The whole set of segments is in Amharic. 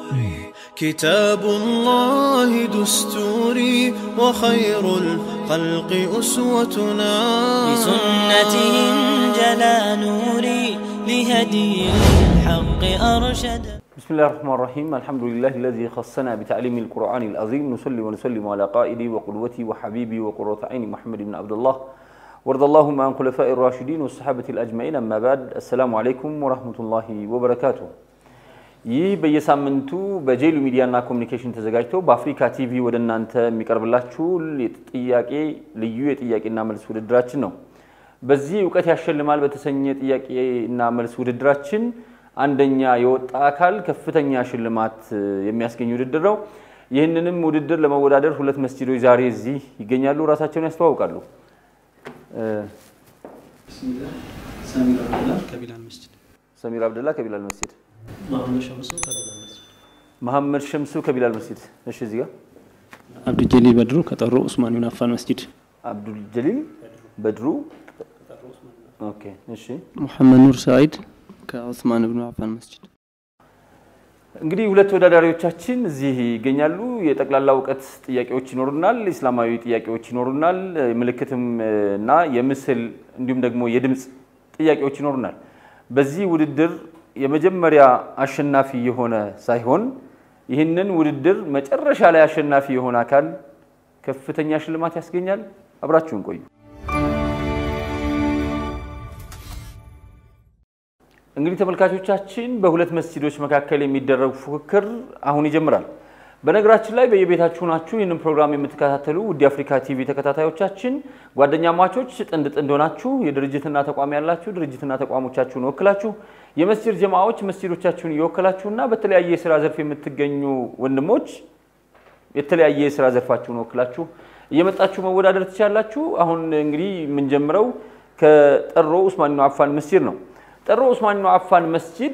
كتاب الله دستوري وخير الخلق أسوتنا بسنته انجلى نوري لهدي الحق أرشد بسم الله الرحمن الرحيم الحمد لله الذي خصنا بتعليم القرآن العظيم نصلي ونسلم على قائدي وقدوتي وحبيبي وقرة عيني محمد بن عبد الله وارض اللهم عن خلفاء الراشدين والصحابة الأجمعين أما بعد السلام عليكم ورحمة الله وبركاته ይህ በየሳምንቱ በጄሉ ሚዲያና ኮሚኒኬሽን ተዘጋጅቶ በአፍሪካ ቲቪ ወደ እናንተ የሚቀርብላችሁ ጥያቄ ልዩ የጥያቄና መልስ ውድድራችን ነው። በዚህ እውቀት ያሸልማል በተሰኘ ጥያቄና መልስ ውድድራችን አንደኛ የወጣ አካል ከፍተኛ ሽልማት የሚያስገኝ ውድድር ነው። ይህንንም ውድድር ለመወዳደር ሁለት መስጂዶች ዛሬ እዚህ ይገኛሉ። ራሳቸውን ያስተዋውቃሉ። ከቢላል መስጅድ ሰሚር አብደላ ከቢላል መስጂድ፣ መሐመድ ሸምሱ ከቢላል መስጅድ መሐመድ ሸምሱ ከቢላል መስጂድ። እሺ፣ እዚህ ጋር አብዱልጀሊል በድሩ ከጠሩ ኡስማን ብን አፋን መስጅድ አብዱል ጀሊል በድሩ። ኦኬ፣ እሺ። ሙሐመድ ኑር ሰዒድ ከዑስማን ብኑ አፋን መስጅድ። እንግዲህ ሁለት ተወዳዳሪዎቻችን እዚህ ይገኛሉ። የጠቅላላ እውቀት ጥያቄዎች ይኖሩናል፣ ኢስላማዊ ጥያቄዎች ይኖሩናል፣ ምልክትም እና የምስል እንዲሁም ደግሞ የድምፅ ጥያቄዎች ይኖሩናል። በዚህ ውድድር የመጀመሪያ አሸናፊ የሆነ ሳይሆን ይህንን ውድድር መጨረሻ ላይ አሸናፊ የሆነ አካል ከፍተኛ ሽልማት ያስገኛል። አብራችሁን ቆዩ። እንግዲህ ተመልካቾቻችን በሁለት መስጂዶች መካከል የሚደረግ ፉክክር አሁን ይጀምራል። በነገራችን ላይ በየቤታችሁ ናችሁ ይህንን ፕሮግራም የምትከታተሉ ውድ የአፍሪካ ቲቪ ተከታታዮቻችን ጓደኛ ማቾች ጥንድ ጥንድ ሆናችሁ የድርጅትና ተቋም ያላችሁ ድርጅትና ተቋሞቻችሁን ወክላችሁ የመስጂድ ጀማዎች መስጂዶቻችሁን እየወከላችሁና በተለያየ የስራ ዘርፍ የምትገኙ ወንድሞች የተለያየ የስራ ዘርፋችሁን ወክላችሁ እየመጣችሁ መወዳደር ትችላላችሁ። አሁን እንግዲህ የምንጀምረው ከጠሮ ኡስማን ብን አፋን መስጂድ ነው። ጠሮ ኡስማን ብን አፋን መስጂድ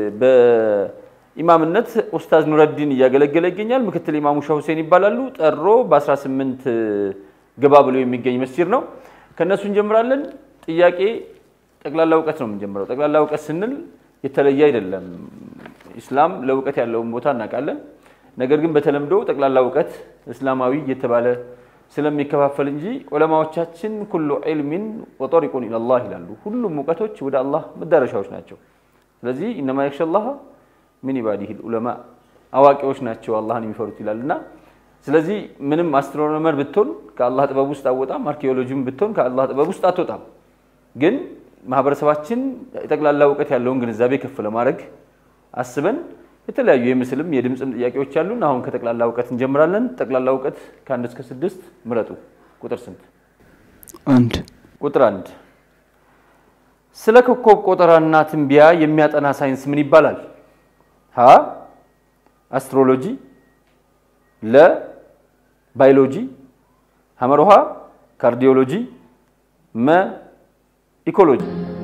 በኢማምነት ኡስታዝ ኑረዲን እያገለገለ ይገኛል። ምክትል ኢማሙ ሻህ ሁሴን ይባላሉ። ጠሮ በ18 ገባ ብሎ የሚገኝ መስጂድ ነው። ከእነሱ እንጀምራለን። ጥያቄ ጠቅላላ እውቀት ነው የምንጀምረው። ጠቅላላ እውቀት ስንል የተለየ አይደለም። ኢስላም ለእውቀት ያለውን ቦታ እናውቃለን። ነገር ግን በተለምዶ ጠቅላላ እውቀት እስላማዊ እየተባለ ስለሚከፋፈል እንጂ ዑለማዎቻችን ኩሉ ዒልሚን ወጠሪቁን ኢለላህ ይላሉ። ሁሉም እውቀቶች ወደ አላህ መዳረሻዎች ናቸው። ስለዚህ ኢነማ የክሸላህ ሚን ኢባዲህ ዑለማ አዋቂዎች ናቸው አላህን የሚፈሩት ይላል እና ስለዚህ ምንም አስትሮኖመር ብትሆን ከአላህ ጥበብ ውስጥ አወጣም፣ አርኪኦሎጂም ብትሆን ከአላህ ጥበብ ውስጥ አትወጣም። ግን ማህበረሰባችን የጠቅላላ እውቀት ያለውን ግንዛቤ ከፍ ለማድረግ አስበን የተለያዩ የምስልም የድምፅም ጥያቄዎች አሉን። አሁን ከጠቅላላ እውቀት እንጀምራለን። ጠቅላላ እውቀት ከአንድ እስከ ስድስት ምረጡ። ቁጥር ስንት? አንድ ቁጥር አንድ ስለ ኮከብ ቆጠራና ትንቢያ የሚያጠና ሳይንስ ምን ይባላል? ሀ አስትሮሎጂ፣ ለ ባዮሎጂ፣ ሐመሮሃ ካርዲዮሎጂ፣ መ ኢኮሎጂ።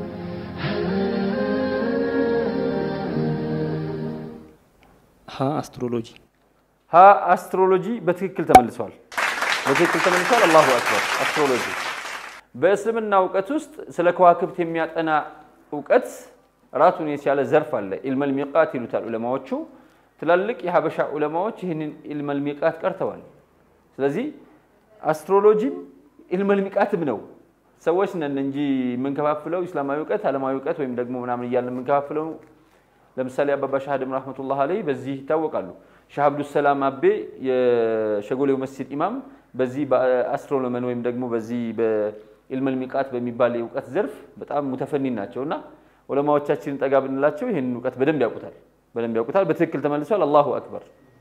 ሀ አስትሮሎጂ ሀ አስትሮሎጂ በትክክል ተመልሷል። በትክክል ተመልሷል። አላሁ አክበር። አስትሮሎጂ በእስልምና እውቀት ውስጥ ስለ ከዋክብት የሚያጠና እውቀት ራሱን የቻለ ዘርፍ አለ። ኢልመል ሚቃት ይሉታል ዑለማዎቹ። ትላልቅ የሀበሻ ዑለማዎች ይህንን ኢልመል ሚቃት ቀርተዋል። ስለዚህ አስትሮሎጂም ኢልመል ሚቃትም ነው። ሰዎች ነን እንጂ የምንከፋፍለው ኢስላማዊ እውቀት፣ ዓለማዊ እውቀት ወይም ደግሞ ምናምን እያልን የምንከፋፍለው ለምሳሌ አባባ ሻሃድም ረሕመቱላህ አለይ በዚህ ይታወቃሉ። ሻህ አብዱሰላም አቤ የሸጎሌው መስጂድ ኢማም በዚህ በአስትሮኖመን ወይም ደግሞ በዚህ በኢልመል ሚቃት በሚባል የእውቀት ዘርፍ በጣም ሙተፈኒን ናቸው እና ዑለማዎቻችንን ጠጋ ብንላቸው ይህንን እውቀት በደንብ ያውቁታል፣ በደንብ ያውቁታል። በትክክል ተመልሷል። አላሁ አክበር።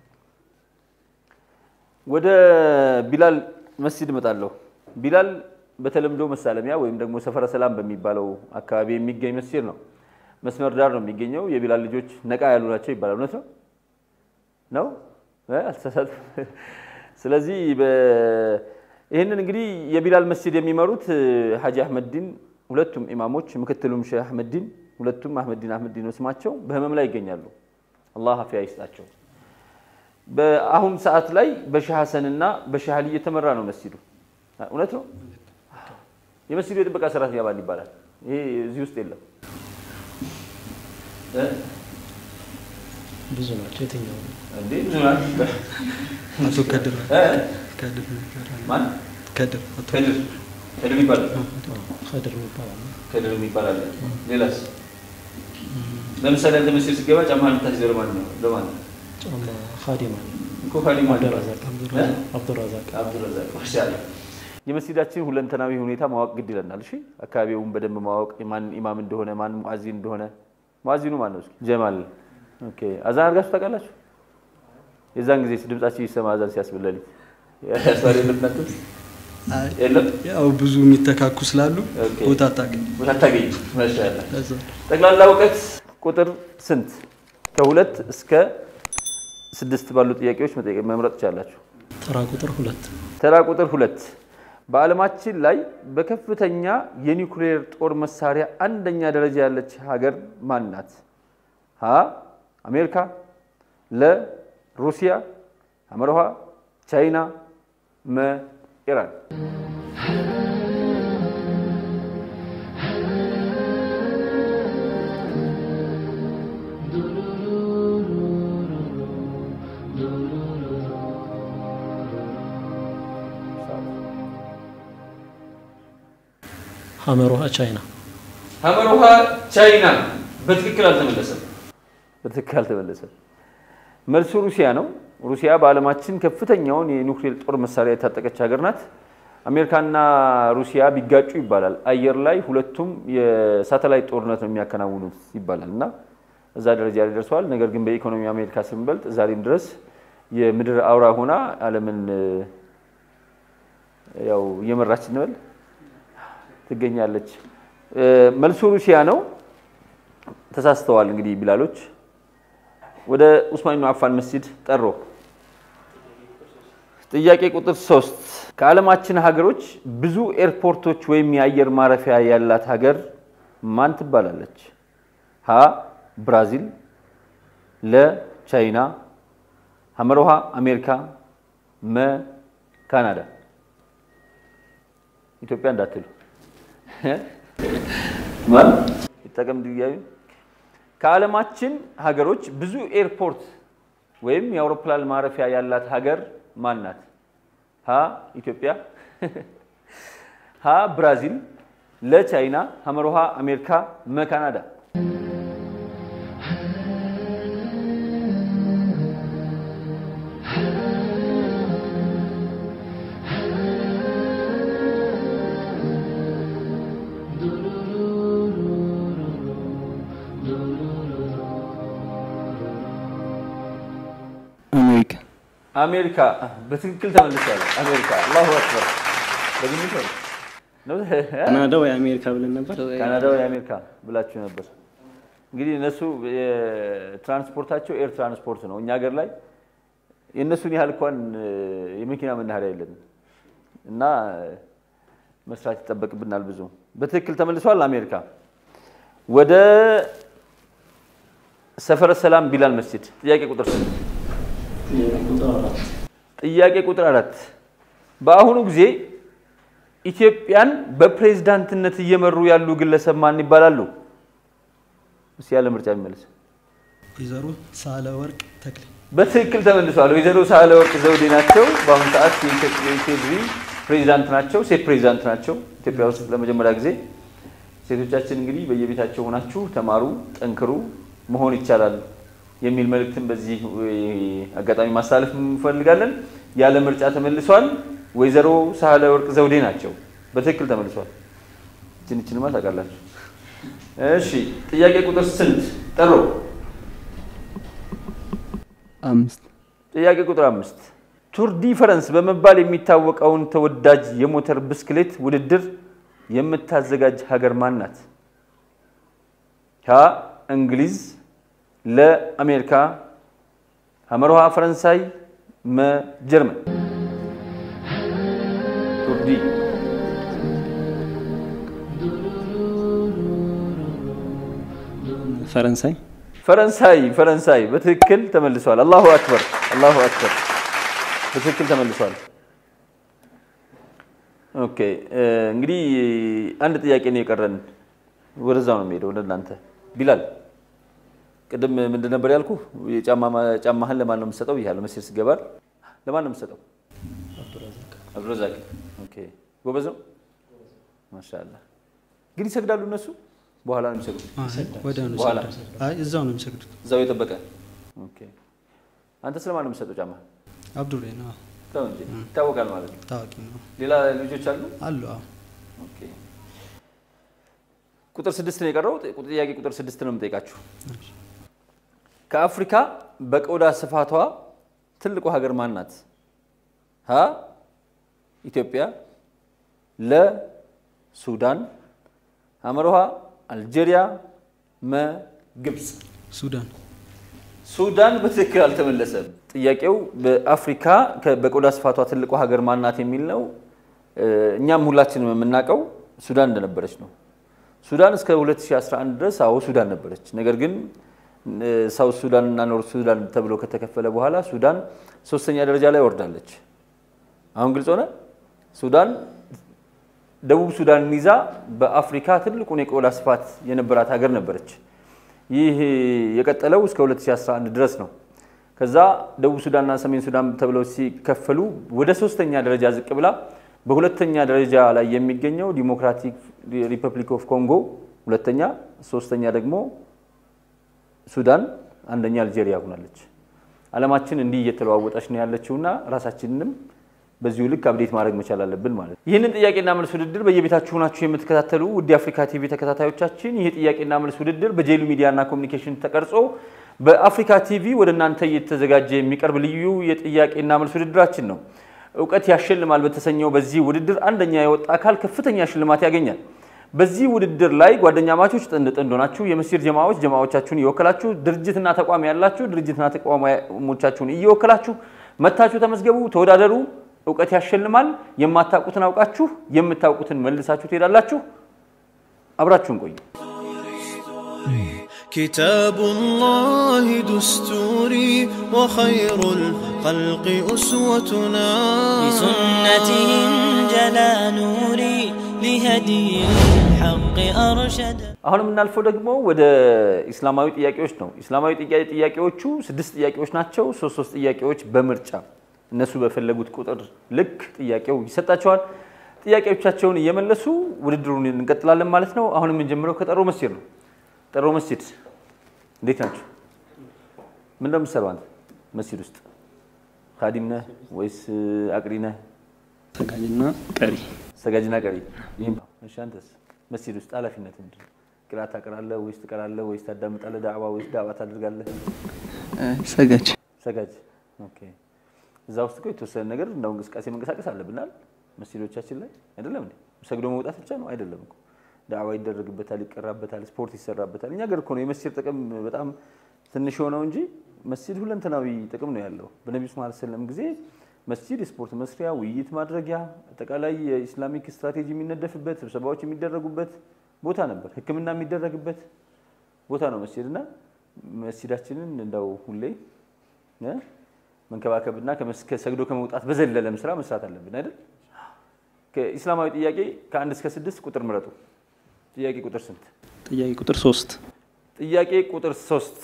ወደ ቢላል መስጂድ እመጣለሁ። ቢላል በተለምዶ መሳለሚያ ወይም ደግሞ ሰፈረ ሰላም በሚባለው አካባቢ የሚገኝ መስጂድ ነው። መስመር ዳር ነው የሚገኘው። የቢላል ልጆች ነቃ ያሉ ናቸው ይባላል። እውነት ነው ነው አልተሳሳትም። ስለዚህ ይህንን እንግዲህ የቢላል መስጂድ የሚመሩት ሀጂ አህመድዲን ሁለቱም ኢማሞች፣ ምክትሉም ሼህ አህመድዲን ሁለቱም አህመድዲን አህመድዲን ነው ስማቸው፣ በህመም ላይ ይገኛሉ። አላህ አፊያ ይስጣቸው። በአሁን ሰዓት ላይ በሼህ ሀሰንና በሼህ አሊ እየተመራ ነው መስጂዱ። እውነት ነው። የመስጂዱ የጥበቃ ሰራተኛ ማን ይባላል? ይሄ እዚህ ውስጥ የለም። ብዙ ናቸው። የትኛው ነው? እንዴ ብዙ ናቸው። አቶ ከድር እ? ከድር ይባላል። ማን ከድር አቶ ከድር ከድር ይባላል። ከድር የሚባል አለ። ከድር የሚባል አለ። ሌላስ? ለምሳሌ አንተ መስጊድ ስትገባ ጫማህን የምታስይዘው ለማን ነው? ለማን ነው? ጫማ ኻዲም አለ። እኮ ኻዲም ማን ነው? አብዱራዛቅ እ? አብዱራዛቅ አብዱረዛቅ ማሻአላህ። የመስጊዳችን ሁለንተናዊ ሁኔታ ማወቅ ግድ ይለናል። እሺ አካባቢውን በደንብ ማወቅ ማን ኢማም እንደሆነ ማን ሙአዚን እንደሆነ ሙአዚኑ ማን ነው? እስኪ ጀማል። ኦኬ አዛን አድርጋችሁ ታውቃላችሁ? የዛን ጊዜ ድምጻችሁ ይሰማ አዛን ሲያስብለልኝ ያስባል የለም እናንተ አይ፣ የለም ያው ብዙ የሚተካኩ ስላሉ ኦኬ። ቦታ አታገኝ ቦታ አታገኝ። ማሻአላህ ለዛ ጠቅላላ እውቀት ቁጥር ስንት? ከሁለት እስከ ስድስት ባሉ ጥያቄዎች መጠየቅ መምረጥ ትችላላችሁ። ተራ ቁጥር ሁለት ተራ ቁጥር ሁለት በዓለማችን ላይ በከፍተኛ የኒውክሌር ጦር መሳሪያ አንደኛ ደረጃ ያለች ሀገር ማን ናት? ሀ አሜሪካ፣ ለ ሩሲያ፣ ሐመርሃ ቻይና፣ መ ኢራን። ሀመሮሃ ቻይና ሐመርሃ ቻይና በትክክል አልተመለሰም። በትክክል አልተመለሰም። መልሱ ሩሲያ ነው። ሩሲያ በዓለማችን ከፍተኛውን የኒውክሌር ጦር መሳሪያ የታጠቀች ሀገር ናት። አሜሪካና ሩሲያ ቢጋጩ ይባላል አየር ላይ ሁለቱም የሳተላይት ጦርነት ነው የሚያከናውኑት ይባላል እና እዛ ደረጃ ላይ ደርሰዋል። ነገር ግን በኢኮኖሚ አሜሪካ ስንበልጥ ዛሬም ድረስ የምድር አውራ ሆና ዓለምን እ፣ ያው እየመራች እንበል ትገኛለች። እ፣ መልሱ ሩሲያ ነው። ተሳስተዋል። እንግዲህ ቢላሎች ወደ ኡስማን ብን አፋን መስጂድ ጠሮ። ጥያቄ ቁጥር ሶስት ከዓለማችን ሀገሮች ብዙ ኤርፖርቶች ወይም የአየር ማረፊያ ያላት ሀገር ማን ትባላለች? ሀ ብራዚል፣ ለ ቻይና፣ ሐመርሃ አሜሪካ፣ መ ካናዳ። ኢትዮጵያ እንዳትሉ ማን ይጠቀም ድያዩ ከዓለማችን ሀገሮች ብዙ ኤርፖርት ወይም የአውሮፕላን ማረፊያ ያላት ሀገር ማን ናት? ሀ ኢትዮጵያ፣ ሀ ብራዚል፣ ለ ቻይና፣ ሐመርሃ አሜሪካ፣ መ ካናዳ። አሜሪካ አሜሪካ በትክክል ተመልሷል። አሜሪካ አላሁ አክበር። በግምት ነው ነው? ካናዳ ወይ አሜሪካ ብለን ነበር። ካናዳ ወይ አሜሪካ ብላችሁ ነበር። እንግዲህ እነሱ የትራንስፖርታቸው ኤር ትራንስፖርት ነው። እኛ ሀገር ላይ የእነሱን ያህል እንኳን የመኪና መናኸሪያ የለንም እና መስራት ይጠበቅብናል ብዙ። በትክክል ተመልሷል አሜሪካ። ወደ ሰፈረ ሰላም ቢላል መስጂድ ጥያቄ ቁጥር ስንት? ጥያቄ ቁጥር አራት በአሁኑ ጊዜ ኢትዮጵያን በፕሬዝዳንትነት እየመሩ ያሉ ግለሰብ ማን ይባላሉ? እስኪ ያለ ምርጫ የሚመልስ ወይዘሮ ሳህለ ወርቅ ተክሌ በትክክል ተመልሷል። ወይዘሮ ሳህለ ወርቅ ዘውዴ ናቸው። በአሁኑ ሰዓት የኢፌዴሪ ፕሬዚዳንት ናቸው። ሴት ፕሬዚዳንት ናቸው ኢትዮጵያ ውስጥ ለመጀመሪያ ጊዜ። ሴቶቻችን እንግዲህ በየቤታቸው ሆናችሁ ተማሩ፣ ጠንክሩ፣ መሆን ይቻላል የሚል መልእክትን በዚህ አጋጣሚ ማስተላለፍ እንፈልጋለን። ያለ ምርጫ ተመልሷል። ወይዘሮ ሳህለ ወርቅ ዘውዴ ናቸው። በትክክል ተመልሷል። እችን እችንማ ታውቃላችሁ። እሺ ጥያቄ ቁጥር ስንት ጠሮ? አምስት ጥያቄ ቁጥር አምስት ቱር ዲ ፈረንስ በመባል የሚታወቀውን ተወዳጅ የሞተር ብስክሌት ውድድር የምታዘጋጅ ሀገር ማን ናት? ሀ እንግሊዝ፣ ለ አሜሪካ፣ ሐመርሃ ፈረንሳይ፣ መ ጀርመን። ቱር ዲ ፈረንሳይ ፈረንሳይ ፈረንሳይ በትክክል ተመልሷል። አላሁ አክበር አላሁ አክበር በትክክል ተመልሷል። ኦኬ እንግዲህ አንድ ጥያቄ ነው የቀረን። ወደዛው ነው የሚሄደው ወደ እናንተ ቢላል ቅድም ምንድን ነበር ያልኩ? ጫማህን ለማን ነው የምትሰጠው ብያለሁ። መስጊድ ስገባል ለማን ነው የምትሰጠው? አብዱረዛቅ። ኦኬ ጎበዝ ነው ማሻአላህ። ግን ይሰግዳሉ እነሱ በኋላ ነው የሚሰግዱት? ወዲያው ነው በኋላ የሚሰግዱት። አይ እዛው ነው የሚሰግዱት። እዛው የጠበቀ ኦኬ። አንተ ስለማን ነው የምትሰጠው ጫማ? አብዱሬ ነው ተው እንጂ ይታወቃል ማለት ነው። ታዋቂ ነው ሌላ ልጆች አሉ? አሉ። አዎ ኦኬ። ቁጥር ስድስት ነው የቀረው። ጥያቄ ቁጥር ስድስት ነው የምጠይቃችሁ። ከአፍሪካ በቆዳ ስፋቷ ትልቁ ሀገር ማን ናት? ሀ ኢትዮጵያ፣ ለ ሱዳን፣ ሐመርሃ አልጄሪያ፣ መ ግብፅ። ሱዳን ሱዳን በትክክል አልተመለሰም። ጥያቄው በአፍሪካ ከ- በቆዳ ስፋቷ ትልቁ ሀገር ማናት የሚል ነው። እ፣ እኛም ሁላችንም የምናውቀው ሱዳን እንደነበረች ነው። ሱዳን እስከ 2011 ድረስ አዎ ሱዳን ነበረች። ነገር ግን እ፣ ሳውት ሱዳን እና ኖርት ሱዳን ተብሎ ከተከፈለ በኋላ ሱዳን ሶስተኛ ደረጃ ላይ ወርዳለች። አሁን ግልጽ ሆነ። ሱዳን ደቡብ ሱዳንን ይዛ በአፍሪካ ትልቁን የቆዳ ስፋት የነበራት ሀገር ነበረች። ይህ የቀጠለው እስከ 2011 ድረስ ነው። ከዛ ደቡብ ሱዳንና ሰሜን ሱዳን ተብለው ሲከፈሉ ወደ ሶስተኛ ደረጃ ዝቅ ብላ በሁለተኛ ደረጃ ላይ የሚገኘው ዲሞክራቲክ ሪፐብሊክ ኦፍ ኮንጎ ሁለተኛ፣ ሶስተኛ ደግሞ ሱዳን፣ አንደኛ አልጄሪያ ሆናለች። ዓለማችን እንዲህ እየተለዋወጠች ነው ያለችውና ራሳችንንም በዚሁ ልክ አብዴት ማድረግ መቻል አለብን ማለት ነው። ይህንን ጥያቄና መልስ ውድድር በየቤታችሁ ሆናችሁ የምትከታተሉ ውድ የአፍሪካ ቲቪ ተከታታዮቻችን ይህ ጥያቄና መልስ ውድድር በጄሉ ሚዲያና ኮሚኒኬሽን ተቀርጾ በአፍሪካ ቲቪ ወደ እናንተ እየተዘጋጀ የሚቀርብ ልዩ የጥያቄና መልስ ውድድራችን ነው። እውቀት ያሸልማል በተሰኘው በዚህ ውድድር አንደኛ የወጣ አካል ከፍተኛ ሽልማት ያገኛል። በዚህ ውድድር ላይ ጓደኛ ማቾች ጥንድ ጥንድ ሆናችሁ የመስጂድ ጀማዎች ጀማዎቻችሁን እየወከላችሁ ድርጅትና ተቋም ያላችሁ ድርጅትና ተቋሞቻችሁን እየወከላችሁ መታችሁ ተመዝገቡ፣ ተወዳደሩ። እውቀት ያሸልማል። የማታውቁትን አውቃችሁ የምታውቁትን መልሳችሁ ትሄዳላችሁ። አብራችሁን ቆዩ። كتاب الله دستوري وخير الخلق أسوتنا بسنته انجلى نوري لهدي الحق أرشد አሁን የምናልፈው ደግሞ ወደ ኢስላማዊ ጥያቄዎች ነው። ኢስላማዊ ጥያ- ጥያቄዎቹ ስድስት ጥያቄዎች ናቸው። ሶስት ሶስት ጥያቄዎች በምርጫ እነሱ በፈለጉት ቁጥር ልክ ጥያቄው ይሰጣቸዋል። ጥያቄዎቻቸውን እየመለሱ ውድድሩን እንቀጥላለን ማለት ነው። አሁን የምንጀምረው ከጠሮ መስጂድ ነው። ጠሮ መስጂድ እንዴት ናቸው? ምን እንደምትሰራው አንተ መስጂድ ውስጥ ካዲም ነህ ወይስ አቅሪ ነህ? ሰጋጅና ቀሪ ሰጋጅና ቀሪ። ይህም እሺ፣ አንተስ መስጂድ ውስጥ ኃላፊነት ምንድን ነው? ቅራት ታቀራለህ ወይስ ትቀራለህ ወይስ ታዳምጣለህ? ዳዕዋ ወይስ ዳዕዋ ታደርጋለህ? ሰጋጅ ሰጋጅ። ኦኬ። እዛ ውስጥ እኮ የተወሰነ ነገር እንደው እንቅስቃሴ መንቀሳቀስ አለብናል መስጂዶቻችን ላይ አይደለም እንዴ? ሰግዶ መውጣት ብቻ ነው አይደለም እኮ ዳዕዋ ይደረግበታል፣ ይቀራበታል፣ ስፖርት ይሰራበታል። እኛ ገር እኮ ነው የመስጂድ ጥቅም በጣም ትንሽ የሆነው እንጂ መስጂድ ሁለንተናዊ ጥቅም ነው ያለው። በነቢዩ ስ ሰለም ጊዜ መስጂድ የስፖርት መስሪያ፣ ውይይት ማድረጊያ፣ አጠቃላይ የኢስላሚክ ስትራቴጂ የሚነደፍበት፣ ስብሰባዎች የሚደረጉበት ቦታ ነበር። ሕክምና የሚደረግበት ቦታ ነው መስጂድ እና መስጂዳችንን እንደው ሁሌ እ መንከባከብና ከመስ- ከሰግዶ ከመውጣት በዘለለም ስራ መስራት አለብን አይደል? ከኢስላማዊ ጥያቄ ከአንድ እስከ ስድስት ቁጥር ምረጡ። ጥያቄ ቁጥር ስንት? ጥያቄ ቁጥር ሶስት ጥያቄ ቁጥር ሶስት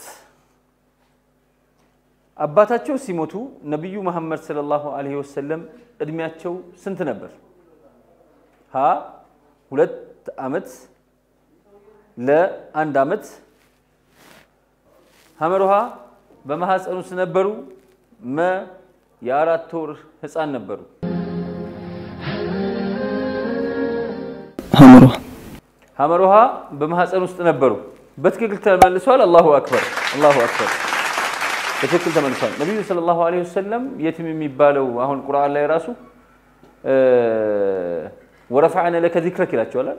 አባታቸው ሲሞቱ ነቢዩ መሐመድ ሰለላሁ ዐለይሂ ወሰለም እድሜያቸው ስንት ነበር? ሀ ሁለት ዓመት፣ ለ አንድ ዓመት፣ ሐመርሃ በማህፀን ውስጥ ነበሩ፣ መ የአራት ወር ህፃን ነበሩ። ሀምሯ ሐመርሃ በማህፀን ውስጥ ነበሩ። በትክክል ተመልሷል። አላሁ አክበር አላሁ አክበር። በትክክል ተመልሷል። ነቢዩ ሰለላሁ ዐለይሂ ወሰለም የቲም የሚባለው አሁን ቁርአን ላይ ራሱ ወረፈዐነ ለከ ዚክረክ ይላቸዋል።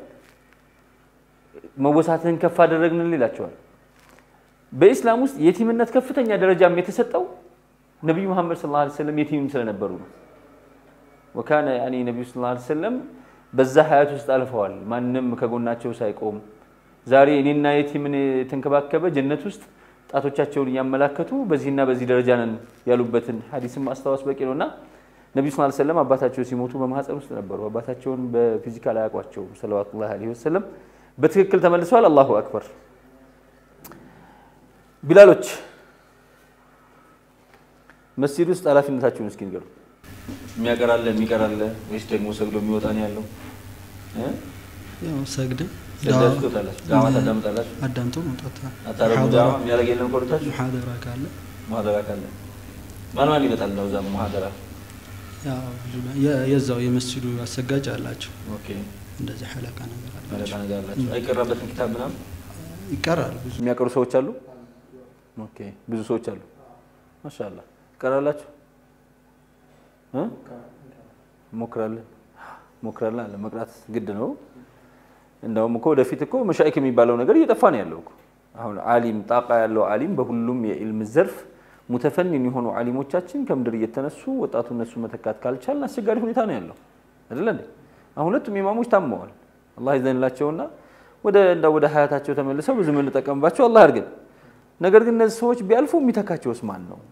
መወሳትህን ከፍ አደረግንል ይላቸዋል። በኢስላም ውስጥ የቲምነት ከፍተኛ ደረጃም የተሰጠው ነቢዩ መሐመድ ሰለላሁ ዐለይሂ ወሰለም የቲምም ስለነበሩ ነው። ወካነ ያኒ ነቢዩ ሰለላሁ ዐለይሂ ወሰለም በዛ ሀያት ውስጥ አልፈዋል። ማንም ከጎናቸው ሳይቆም ዛሬ እኔና የቲምን የተንከባከበ ጀነት ውስጥ ጣቶቻቸውን እያመላከቱ በዚህና በዚህ ደረጃ ነን ያሉበትን ሀዲስን ማስታወስ በቂ ነው እና ነቢዩ ሰለላሁ ዐለይሂ ወሰለም አባታቸው ሲሞቱ በማህፀን ውስጥ ነበሩ። አባታቸውን በፊዚካል አያውቋቸውም ሰለዋቱላሂ ዐለይሂ ወሰለም። በትክክል ተመልሰዋል። አላሁ አክበር። ቢላሎች መስጂድ ውስጥ ኃላፊነታችሁን እስኪ ንገሩ። የሚያቀራለ የሚቀራለ ወይስ ደግሞ ሰግዶ የሚወጣ ነው ያለው? እ? ያው ሰግደ ሰግዳችሁ ትወጣላችሁ? ዳዋ ታዳምጣላችሁ? አዳምጦ መውጣት አታረጉ? ዳዋ የሚያደርግ የለም ከወደታችሁ? ሙሐደራ ካለ ሙሐደራ ካለ ማን ማን ይመጣል ነው እዛ ሙሐደራ? ያው ብዙ ነው። የ- የዛው የመስጂዱ አሰጋጅ አላቸው ኦኬ እንደዚህ ሐለቃ ነገር መለቃ አላቸው ነገር አላችሁ? አይቀራበትም ኪታብ ምናምን ይቀራል ብዙ የሚያቀሩ ሰዎች አሉ። ኦኬ ብዙ ሰዎች አሉ። ማሻአላ ቀራላችሁ እ ሞክራለን ሞክራለን አለ መቅራት ግድ ነው። እንደውም እኮ ወደፊት እኮ መሻይክ የሚባለው ነገር እየጠፋ ነው ያለው እኮ። አሁን አሊም ጣቃ ያለው አሊም በሁሉም የኢልም ዘርፍ ሙተፈኒን የሆኑ አሊሞቻችን ከምድር እየተነሱ ወጣቱ እነሱ መተካት ካልቻልን አስቸጋሪ ሁኔታ ነው ያለው አይደለ እንዴ? አሁን ሁለቱም ኢማሞች ታመዋል። አላህ ይዘንላቸውና ወደ እንዳ ወደ ሀያታቸው ተመልሰው ብዙ የምንጠቀምባቸው አላህ ያድርገን። ነገር ግን እነዚህ ሰዎች ቢያልፉ የሚተካቸውስ ማን ነው?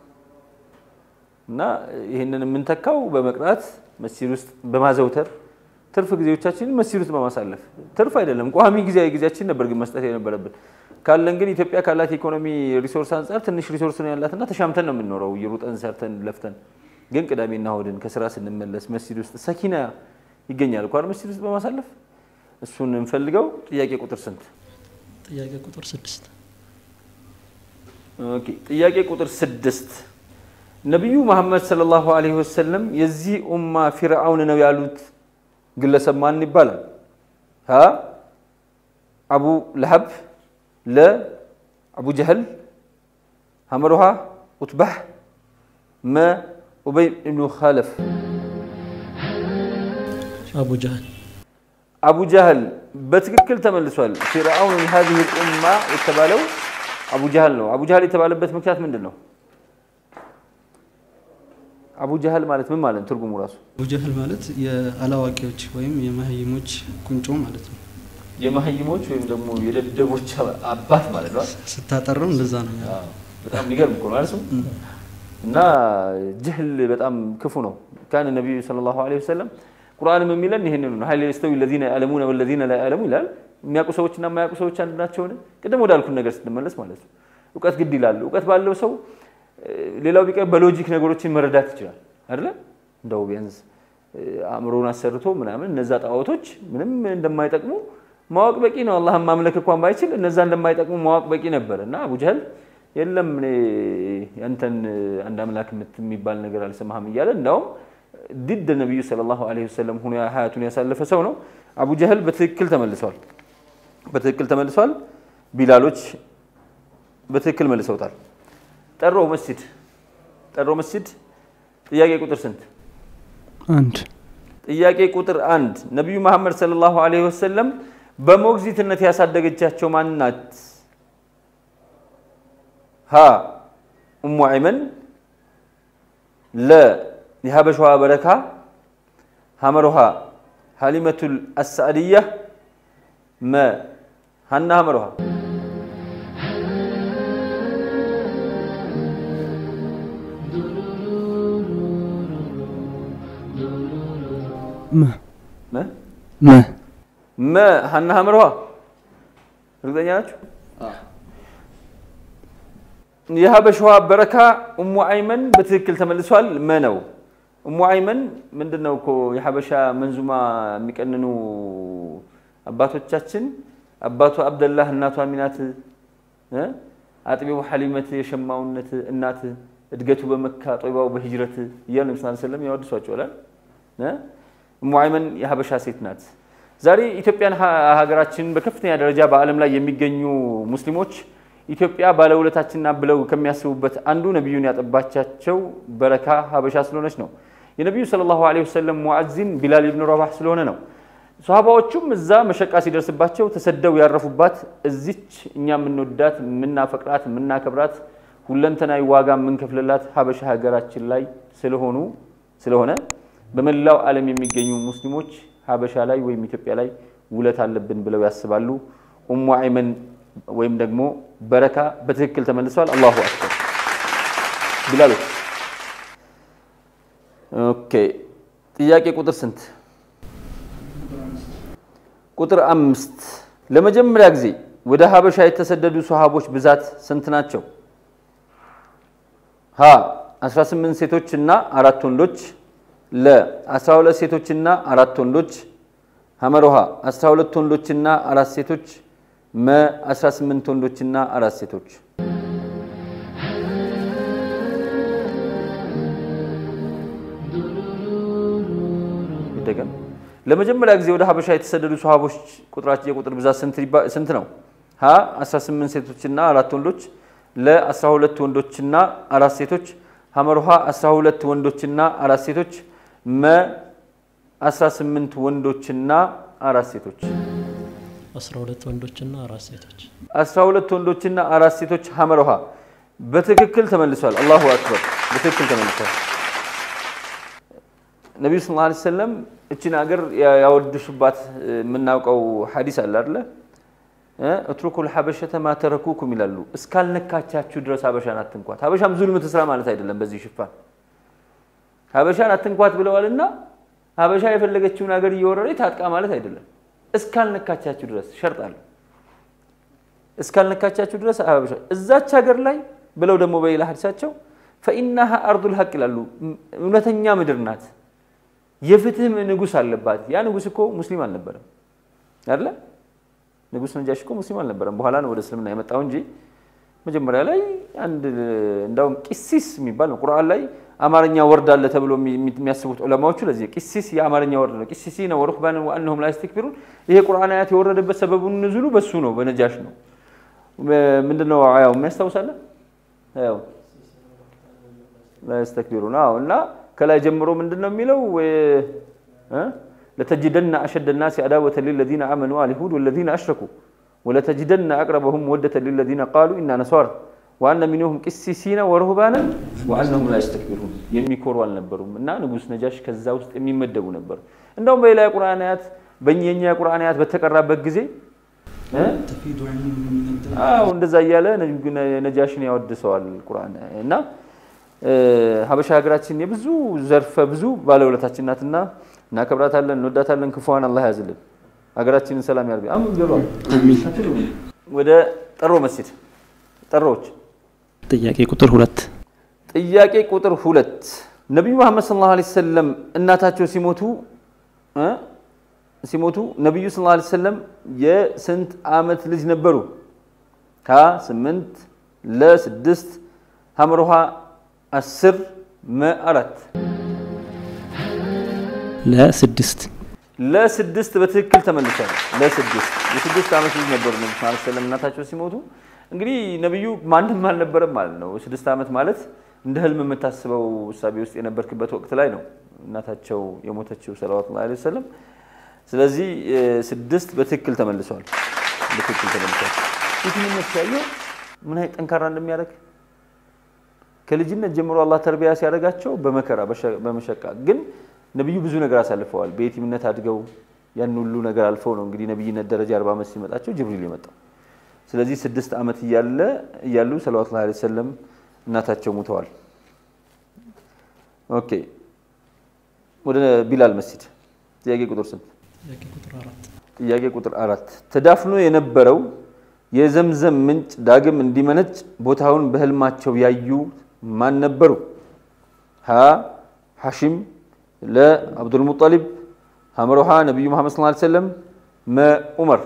እና ይህንን የምንተካው በመቅራት መስጂድ ውስጥ በማዘውተር ትርፍ ጊዜዎቻችንን መስጂድ ውስጥ በማሳለፍ ትርፍ አይደለም ቋሚ ጊዜያዊ ጊዜያችን ነበር ግን መስጠት የነበረብን ካለን ግን ኢትዮጵያ ካላት ኢኮኖሚ ሪሶርስ አንጻር ትንሽ ሪሶርስ ነው ያላትና ተሻምተን ነው የምንኖረው እየሩጠን ሰርተን ለፍተን ግን ቅዳሜና እሑድን ከስራ ስንመለስ መስጂድ ውስጥ ሰኪና ይገኛል እኮ አይደል መስጂድ ውስጥ በማሳለፍ እሱን እንፈልገው ጥያቄ ቁጥር ስንት ጥያቄ ቁጥር ስድስት ኦኬ ጥያቄ ቁጥር ስድስት ነቢዩ መሐመድ ሰለላሁ ዐለይሂ ወሰለም የዚህ ኡማ ፊርዓውን ነው ያሉት ግለሰብ ማን ይባላል? ሀ አቡ ለሀብ፣ ለ አቡ ጀህል፣ ሐመሩሃ ኡትባህ፣ መ ኡበይ ብኑ ኻለፍ። አቡ ጃህል አቡ ጃህል በትክክል ተመልሷል። ፊርዓውን ሀዚህ ኡማ የተባለው አቡ ጃህል ነው። አቡ ጃህል የተባለበት ምክንያት ምንድን ነው? አቡ ጃህል ማለት ምን ማለት ነው? ትርጉሙ ራሱ አቡጀህል ማለት የአላዋቂዎች ወይም የመሀይሞች ቁንጮ ማለት ነው የመሀይሞች ወይም ደግሞ የደደቦች አባት ማለት ነው። ስታጠረው እንደዛ ነው ያለው። አዎ፣ በጣም የሚገርም እኮ ነው አይደል? እና ጅህል በጣም ክፉ ነው። ካን ነቢዩ ሰለላሁ ዐለይሂ ወሰለም ቁርአንም የሚለን ይህንኑ ነው። ሀይል የስተዊ ለዚነ ያዕለሙነ ወለዚነ ላ ያዕለሙ ይላል። የሚያውቁ ሰዎችና የማያውቁ ሰዎች አንድ ናቸውን? ቅድም ወዳልኩን ነገር ስትመለስ ማለት ነው። እውቀት ግድ ይላል። እውቀት ባለው ሰው እ፣ ሌላው ቢቀር በሎጂክ ነገሮችን መረዳት ይችላል አይደለ? እንደው ቢያንስ እ፣ አእምሮን አሰርቶ ምናምን እነዛ ጣዖቶች ምንም እንደማይጠቅሙ ማወቅ በቂ ነው። አላህን ማምለክ እንኳን ባይችል እነዛ እንደማይጠቅሙ ማወቅ በቂ ነበር እና አቡ ጀህል የለም እኔ ያንተን አንድ አምላክ የምት- የሚባል ነገር አልሰማህም እያለ እንዳውም ድድ ነቢዩ ሰለላሁ ዐለይሂ ወሰለም ሆኖ ሀያቱን ያሳለፈ ሰው ነው። አቡ ጀህል በትክክል ተመልሷል። በትክክል ተመልሷል። ቢላሎች በትክክል መልሰውታል። ጠሮ መስጂድ ጠሮ መስጂድ ጥያቄ ቁጥር ስንት? አንድ ጥያቄ ቁጥር አንድ ነቢዩ መሐመድ ሰለላሁ ዐለይሂ ወሰለም በሞግዚትነት ያሳደገቻቸው ማን ናት? ሀ ኡሙ አይመን፣ ለ የሀበሻዋ በረካ፣ ሀመሮሃ ሀሊመቱል አሳዕድያ፣ መ ሀና ሀመሮሃ መ መ መ መ ሀና ሀመሮሃ እርግጠኛ ናችሁ? የሀበሻዋ በረካ ኡሙ አይመን በትክክል ተመልሷል። መ ነው። ኡሙ አይመን ምንድን ነው እኮ የሀበሻ መንዙማ የሚቀንኑ አባቶቻችን አባቱ አብደላህ እናቷ አሚናት እ አጥቢው ሐሊመት የሸማውነት እናት እድገቱ በመካ ጦይባው በሂጅረት እያሉ ነቢ ስ ሰለም ያወድሷቸዋል። እ ኡሙ አይመን የሀበሻ ሴት ናት። ዛሬ ኢትዮጵያን ሀ- ሀገራችን በከፍተኛ ደረጃ በዓለም ላይ የሚገኙ ሙስሊሞች ኢትዮጵያ ባለውለታችንና ብለው ከሚያስቡበት አንዱ ነቢዩን ያጠባቻቸው በረካ ሀበሻ ስለሆነች ነው። የነቢዩ ሰለላሁ ዐለይሂ ወሰለም ሙዓዚን ቢላል ኢብኑ ረባህ ስለሆነ ነው። ሶሃባዎቹም እዛ መሸቃ ሲደርስባቸው ተሰደው ያረፉባት እዚች እኛ የምንወዳት የምናፈቅራት የምናከብራት ሁለንተናዊ ዋጋ የምንከፍልላት ሀበሻ ሀገራችን ላይ ስለሆኑ ስለሆነ በመላው ዓለም የሚገኙ ሙስሊሞች ሀበሻ ላይ ወይም ኢትዮጵያ ላይ ውለት አለብን ብለው ያስባሉ። ኡሙ አይመን ወይም ደግሞ በረካ በትክክል ተመልሰዋል። አላሁ አክበር ቢላሎች። ኦኬ ጥያቄ ቁጥር ስንት? ቁጥር አምስት ለመጀመሪያ ጊዜ ወደ ሀበሻ የተሰደዱ ሰሃቦች ብዛት ስንት ናቸው? ሀ 18 ሴቶች እና አራት ወንዶች፣ ለ 12 ሴቶች እና አራት ወንዶች፣ ሐመሮሃ 12 ወንዶች እና አራት ሴቶች፣ መ 18 ወንዶች እና አራት ሴቶች። ይደገም። ለመጀመሪያ ጊዜ ወደ ሀበሻ የተሰደዱ ሰሃቦች ቁጥራቸው የቁጥር ብዛት ስንት ይባ- ስንት ነው? ሀ 18 ሴቶችና አራት ወንዶች፣ ለ 12 ወንዶችና አራት ሴቶች፣ ሐመርሃ 12 ወንዶችና አራት ሴቶች፣ መ 18 ወንዶችና አራት ሴቶች። 12 ወንዶችና አራት ሴቶች 12 ወንዶችና አራት ሴቶች ሐመርሃ በትክክል ተመልሷል። አላሁ አክበር በትክክል ተመልሷል። ነቢዩ ስ ላ ሰለም እችን ሀገር ያወድሹባት የምናውቀው ሐዲስ አለ አለ እትሩኩል ሐበሸተ ማተረኩኩም ይላሉ። እስካልነካቻችሁ ድረስ ሀበሻን አትንኳት። ሀበሻም ዙልም ትስራ ማለት አይደለም። በዚህ ሽፋን ሀበሻን አትንኳት ብለዋልና ሀበሻ የፈለገችውን ሀገር እየወረረ ታጥቃ ማለት አይደለም። እስካልነካቻችሁ ድረስ ሸርጥ አለ። እስካልነካቻችሁ ድረስ ሀበሻ እዛች ሀገር ላይ ብለው ደግሞ በሌላ ሐዲሳቸው ፈኢናሃ አርዱል ሀቅ ይላሉ። እውነተኛ ምድር ናት። የፍትህ ንጉስ አለባት። ያ ንጉስ እኮ ሙስሊም አልነበረም አይደለ? ንጉስ ነጃሽ እኮ ሙስሊም አልነበረም። በኋላ ነው ወደ እስልምና የመጣው እንጂ መጀመሪያ ላይ አንድ እንዳውም ቂሲስ የሚባል ነው ቁርአን ላይ አማርኛ ወርድ አለ ተብሎ የሚያስቡት ዑለማዎቹ ለዚህ ቂሲስ የአማርኛ ወርድ ነው። ቂሲሲ ነው ወሩህባን ወአንሁም ላ የስተክቢሩን። ይሄ ቁርአን አያት የወረደበት ሰበቡን ንዙሉ በሱ ነው፣ በነጃሽ ነው። ምንድነው ያው የሚያስታውሳለ ያው ላ የስተክቢሩን አዎ እና ከላይ ጀምሮ ምንድን ነው የሚለው ለተጅደና አሸደ ናሲ አዳወተ ሊለዚነ አመኑ አልሁድ ወለዚነ አሽረኩ ወለተጅደና አቅረበሁም ወደተ ሊለዚነ ቃሉ ኢና ነሷር ወአነ ሚንሁም ቂሲሲነ ወረሁባነ ወአነሁም ላ የስተክቢሩን የሚኮሩ አልነበሩም እና ንጉስ ነጃሽ ከዛ ውስጥ የሚመደቡ ነበሩ። እንደውም በሌላ የቁርአን አያት በእኛ የቁርአን አያት በተቀራበት ጊዜ ተፊዱ ዐይኑሁ ሚነ ደም አዎ እንደዛ እያለ ነጃሽን ያወድሰዋል ቁርአን እና ሀበሻ ሀገራችን የብዙ ዘርፈ ብዙ ባለውለታችን ናትና እናከብራታለን፣ እንወዳታለን። ክፉዋን አላህ ያዝልን፣ ሀገራችንን ሰላም ያርግ። አሁን ገባ ወደ ጠሮ መስጂድ ጠሮዎች ጥያቄ ቁጥር ሁለት ጥያቄ ቁጥር ሁለት ነቢዩ መሐመድ ሰለላሁ ዐለይሂ ወሰለም እናታቸው ሲሞቱ እ ሲሞቱ ነቢዩ ሰለላሁ ዐለይሂ ወሰለም የስንት ዓመት ልጅ ነበሩ? ከ ስምንት ለስድስት ሀምሮሃ አስር መ አራት ለስድስት ለስድስት በትክክል ተመልሷል። ለስድስት የስድስት ዓመት ልጅ ነበሩ ነቢ ስ ሰለም እናታቸው ሲሞቱ። እንግዲህ ነቢዩ ማንም አልነበረም ማለት ነው። ስድስት ዓመት ማለት እንደ ህልም የምታስበው እሳቤ ውስጥ የነበርክበት ወቅት ላይ ነው እናታቸው የሞተችው ሰለዋቱ ላ ወሰለም። ስለዚህ ስድስት በትክክል ተመልሷል። በትክክል ተመልሷል። የትንነት ሲያየው ምን አይነት ጠንካራ እንደሚያደርግ ከልጅነት ጀምሮ አላህ ተርቢያ ሲያደርጋቸው በመከራ በመሸቃ ግን ነቢዩ ብዙ ነገር አሳልፈዋል። በየቲምነት አድገው ያን ሁሉ ነገር አልፈው ነው እንግዲህ ነቢይነት ደረጃ አርባ ዓመት ሲመጣቸው ጅብሪል የመጣው። ስለዚህ ስድስት ዓመት እያለ እያሉ ሰለዋቱ ላ ሰለም እናታቸው ሙተዋል። ኦኬ ወደ ቢላል መስጂድ ጥያቄ ቁጥር ስንት? ጥያቄ ቁጥር አራት ጥያቄ ቁጥር አራት ተዳፍኖ የነበረው የዘምዘም ምንጭ ዳግም እንዲመነጭ ቦታውን በህልማቸው ያዩ ማን ነበሩ? ሀ ሐሺም፣ ለ አብዱልሙጠሊብ፣ ሐመሮሃ ነቢዩ መሐመድ ሰለላሁ ዐለይሂ ወሰለም፣ መ ዑመር።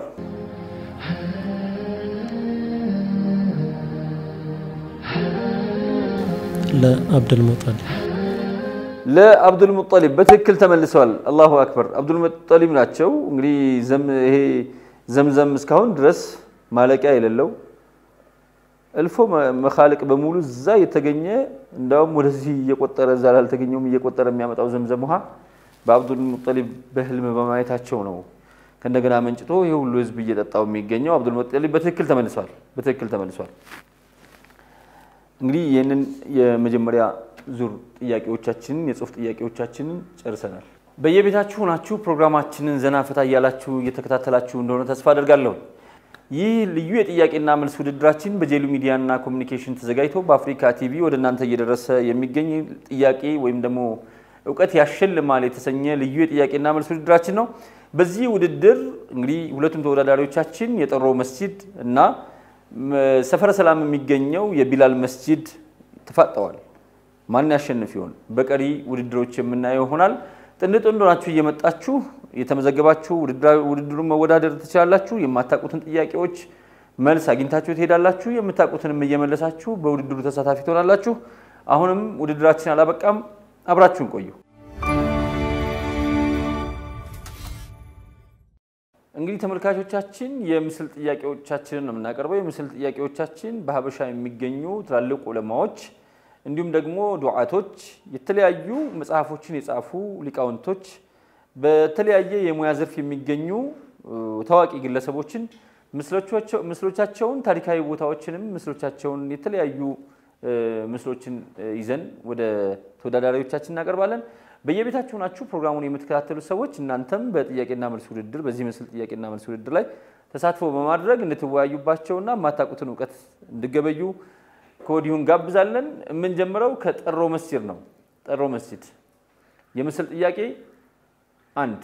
ለአብዱል ሙጠሊብ ለአብዱል ሙጠሊብ በትክክል ተመልሰዋል። አላሁ አክበር። አብዱል ሙጠሊብ ናቸው። እንግዲህ ይሄ ዘምዘም እስካሁን ድረስ ማለቂያ የሌለው እልፎ መኻልቅ በሙሉ እዛ የተገኘ እንዳውም ወደዚህ እየቆጠረ እዛ ላልተገኘውም እየቆጠረ የሚያመጣው ዘምዘም ውሃ በአብዱል ሙጠሊብ በህልም በማየታቸው ነው ከእንደገና መንጭቶ ይህ ሁሉ ህዝብ እየጠጣው የሚገኘው። አብዱል ሙጠሊብ በትክክል ተመልሷል። በትክክል ተመልሷል። እንግዲህ ይህንን የመጀመሪያ ዙር ጥያቄዎቻችንን የጽሁፍ ጥያቄዎቻችንን ጨርሰናል። በየቤታችሁ ሆናችሁ ፕሮግራማችንን ዘና ፈታ እያላችሁ እየተከታተላችሁ እንደሆነ ተስፋ አደርጋለሁ። ይህ ልዩ የጥያቄና መልስ ውድድራችን በጄሉ ሚዲያና ኮሚኒኬሽን ተዘጋጅቶ በአፍሪካ ቲቪ ወደ እናንተ እየደረሰ የሚገኝ ጥያቄ ወይም ደግሞ እውቀት ያሸልማል የተሰኘ ልዩ የጥያቄና መልስ ውድድራችን ነው። በዚህ ውድድር እንግዲህ ሁለቱም ተወዳዳሪዎቻችን የጠሮ መስጂድ እና ም- ሰፈረ ሰላም የሚገኘው የቢላል መስጂድ ተፋጠዋል። ማን ያሸንፍ ይሆን? በቀሪ ውድድሮች የምናየው ይሆናል። ጥንድ ጥንድ ሆናችሁ እየመጣችሁ የተመዘገባችሁ ውድድራ- ውድድሩን መወዳደር ትችላላችሁ። የማታውቁትን ጥያቄዎች መልስ አግኝታችሁ ትሄዳላችሁ። የምታውቁትንም እየመለሳችሁ በውድድሩ ተሳታፊ ትሆናላችሁ። አሁንም ውድድራችን አላበቃም። አብራችሁን ቆዩ። እንግዲህ ተመልካቾቻችን የምስል ጥያቄዎቻችንን ነው የምናቀርበው። የምስል ጥያቄዎቻችን በሀበሻ የሚገኙ ትላልቅ ዑለማዎች እንዲሁም ደግሞ ዱዓቶች፣ የተለያዩ መጽሐፎችን የጻፉ ሊቃውንቶች፣ በተለያየ የሙያ ዘርፍ የሚገኙ እ፣ ታዋቂ ግለሰቦችን ምስሎቻቸው- ምስሎቻቸውን ታሪካዊ ቦታዎችንም ምስሎቻቸውን የተለያዩ እ፣ ምስሎችን እ፣ ይዘን ወደ ተወዳዳሪዎቻችን እናቀርባለን። በየቤታችሁ ናችሁ ፕሮግራሙን የምትከታተሉ ሰዎች እናንተም በጥያቄና መልስ ውድድር በዚህ ምስል ጥያቄና መልስ ውድድር ላይ ተሳትፎ በማድረግ እንድትወያዩባቸውና የማታውቁትን እውቀት እንድገበዩ ከወዲሁ እንጋብዛለን። የምንጀምረው ከጠሮ መስጂድ ነው። ጠሮ መስጂድ የምስል ጥያቄ አንድ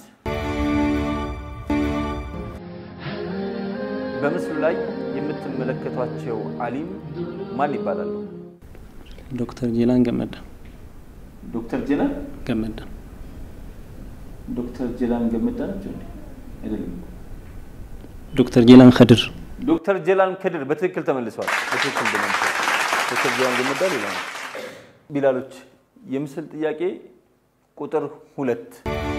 በምስሉ ላይ የምትመለከቷቸው አሊም ማን ይባላሉ? ዶክተር ጄላን ገመዳ ዶክተር ጀና ገመዳ ዶክተር ጀላን ገመዳ ናቸው እንዴ? አይደለም። ዶክተር ጄላን ከድር ዶክተር ጀላን ከድር በትክክል ተመልሰዋል። በትክክል ተመልሰዋል። ዶክተር ጀላን ገመዳ ሌላ ነው። ቢላሎች የምስል ጥያቄ ቁጥር ሁለት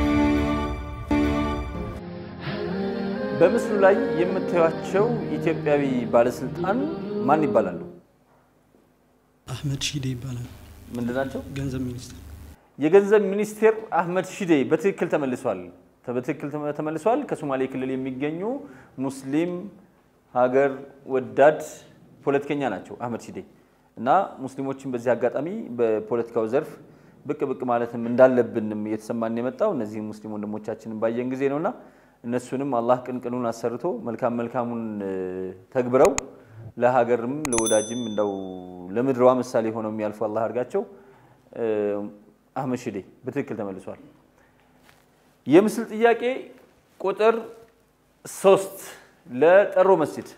በምስሉ ላይ የምታዩቸው ኢትዮጵያዊ ባለስልጣን ማን ይባላሉ? አህመድ ሺዴ ይባላል። ምንድን ናቸው? ገንዘብ ሚኒስትር የገንዘብ ሚኒስቴር አህመድ ሺዴ በትክክል ተመልሷል። በትክክል ተመ- ተመልሷል። ከሶማሌ ክልል የሚገኙ ሙስሊም ሀገር ወዳድ ፖለቲከኛ ናቸው አህመድ ሺዴ እና ሙስሊሞችን በዚህ አጋጣሚ በፖለቲካው ዘርፍ ብቅ ብቅ ማለትም እንዳለብንም እየተሰማን የመጣው እነዚህ ሙስሊም ወንድሞቻችንን ባየን ጊዜ ነውና እነሱንም አላህ ቅንቅኑን አሰርቶ መልካም መልካሙን እ፣ ተግብረው ለሀገርም ለወዳጅም እንደው ለምድረዋ ምሳሌ ሆነው የሚያልፉ አላህ አድርጋቸው። እ፣ አህመድ ሺዴ በትክክል ተመልሷል። የምስል ጥያቄ ቁጥር ሶስት ለጠሮ መስጂድ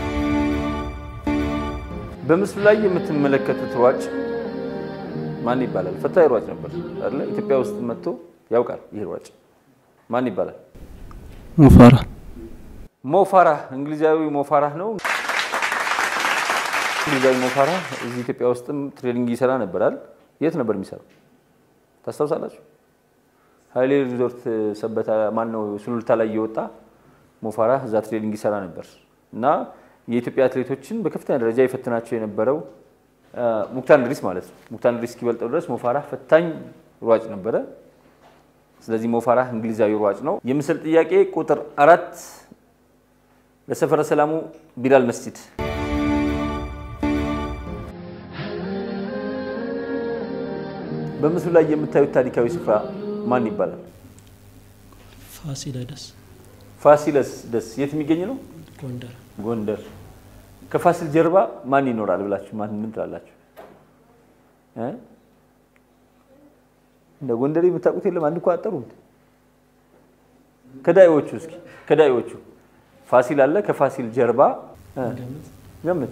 በምስሉ ላይ የምትመለከቱት ሯጭ ማን ይባላል? ፈታኝ ሯጭ ነበር አይደለ? ኢትዮጵያ ውስጥ መጥቶ ያውቃል። ይህ ሯጭ ማን ይባላል? ሙፋራ ሞፋራህ እንግሊዛዊ ሞፋራህ ነው። እንግሊዛዊ ሞፋራህ እዚህ ኢትዮጵያ ውስጥም ትሬኒንግ ይሰራ ነበራል። የት ነበር የሚሰራው ታስታውሳላችሁ? ሀይሌ ሪዞርት ሰበታ ማን ነው ሱሉልታ ላይ እየወጣ ሞፋራህ እዛ ትሬኒንግ ይሰራ ነበር እና የኢትዮጵያ አትሌቶችን በከፍተኛ ደረጃ የፈትናቸው የነበረው አ፣ ሙክታር እንድሪስ ማለት ነው። ሙክታር እንድሪስ እስኪበልጠው ድረስ ሞፋራህ ፈታኝ ሯጭ ነበረ። ስለዚህ ሞፋራህ እንግሊዛዊ ሯጭ ነው። የምስል ጥያቄ ቁጥር አራት ለሰፈረ ሰላሙ ቢላል መስጂድ በምስሉ ላይ የምታዩት ታሪካዊ ስፍራ ማን ይባላል? ፋሲለደስ ፋሲለስ ደስ የት የሚገኝ ነው? ጎንደር ጎንደር። ከፋሲል ጀርባ ማን ይኖራል ብላችሁ ማን ምን ትላላችሁ? እ? እንደ ጎንደር የምታውቁት የለም? አንድ እኮ አጠሩት። ከዳይዎቹ እስኪ ከዳይዎቹ ፋሲል አለ። ከፋሲል ጀርባ እ? ገምት ገምት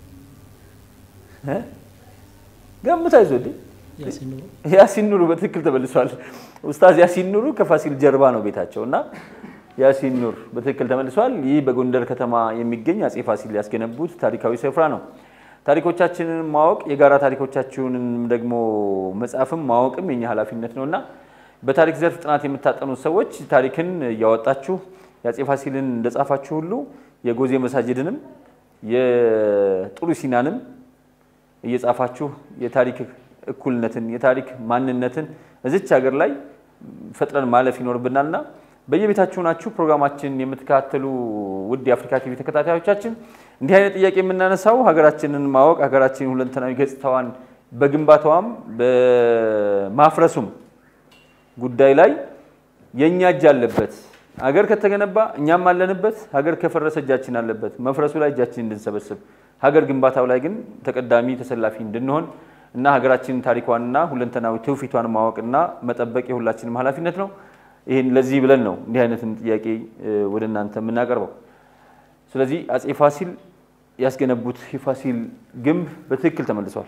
እ? ገምት አይዞህ እንዴ ያሲን ኑሩ ያሲን ኑሩ በትክክል ተመልሷል። ኡስታዝ ያሲን ኑሩ ከፋሲል ጀርባ ነው ቤታቸው እና ያሲን ኑር በትክክል ተመልሷል። ይህ በጎንደር ከተማ የሚገኝ አጼ ፋሲል ያስገነቡት ታሪካዊ ስፍራ ነው። ታሪኮቻችንን ማወቅ የጋራ ታሪኮቻችንን ደግሞ መጻፍም ማወቅም የኛ ኃላፊነት ነው እና በታሪክ ዘርፍ ጥናት የምታጠኑ ሰዎች ታሪክን እያወጣችሁ የአጼ ፋሲልን እንደጻፋችሁ ሁሉ የጎዜ መሳጅድንም የጥሩ ሲናንም እየጻፋችሁ የታሪክ እኩልነትን የታሪክ ማንነትን እዚች ሀገር ላይ ፈጥረን ማለፍ ይኖርብናልና በየቤታችሁ ናችሁ ፕሮግራማችን የምትከታተሉ ውድ የአፍሪካ ቲቪ ተከታታዮቻችን እንዲህ አይነት ጥያቄ የምናነሳው ሀገራችንን ማወቅ ሀገራችንን ሁለንተናዊ ገጽታዋን በግንባታዋም በማፍረሱም ጉዳይ ላይ የእኛ እጅ አለበት። ሀገር ከተገነባ እኛም አለንበት። ሀገር ከፈረሰ እጃችን አለበት። መፍረሱ ላይ እጃችን እንድንሰበስብ፣ ሀገር ግንባታው ላይ ግን ተቀዳሚ ተሰላፊ እንድንሆን እና ሀገራችንን ታሪኳንና ሁለንተናዊ ትውፊቷን ማወቅና መጠበቅ የሁላችንም ኃላፊነት ነው። ይህን ለዚህ ብለን ነው እንዲህ አይነትን ጥያቄ እ፣ ወደ እናንተ የምናቀርበው። ስለዚህ አጼ ፋሲል ያስገነቡት የፋሲል ግንብ በትክክል ተመልሷል።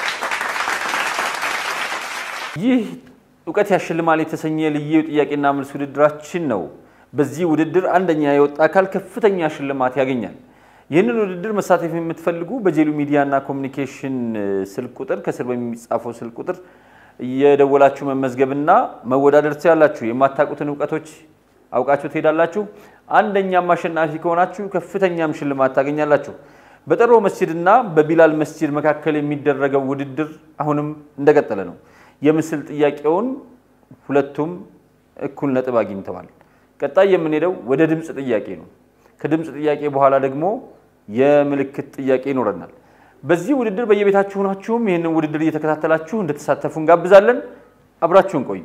ይህ እውቀት ያሸልማል የተሰኘ ልዩ ጥያቄና መልስ ውድድራችን ነው። በዚህ ውድድር አንደኛ የወጣ አካል ከፍተኛ ሽልማት ያገኛል። ይህንን ውድድር መሳተፍ የምትፈልጉ በጄሉ ሚዲያና ኮሚኒኬሽን እ፣ ስልክ ቁጥር ከስር በሚጻፈው ስልክ ቁጥር እየደወላችሁ መመዝገብና መወዳደር ትችላላችሁ። የማታውቁትን እውቀቶች አውቃችሁ ትሄዳላችሁ። አንደኛም አሸናፊ ከሆናችሁ ከፍተኛም ሽልማት ታገኛላችሁ። በጠሮ መስጂድና በቢላል መስጂድ መካከል የሚደረገው ውድድር አሁንም እንደቀጠለ ነው። የምስል ጥያቄውን ሁለቱም እኩል ነጥብ አግኝተዋል። ቀጣይ የምንሄደው ወደ ድምፅ ጥያቄ ነው። ከድምፅ ጥያቄ በኋላ ደግሞ የምልክት ጥያቄ ይኖረናል። በዚህ ውድድር በየቤታችሁ ሆናችሁም ይህንን ውድድር እየተከታተላችሁ እንድትሳተፉ እንጋብዛለን። አብራችሁን ቆዩ።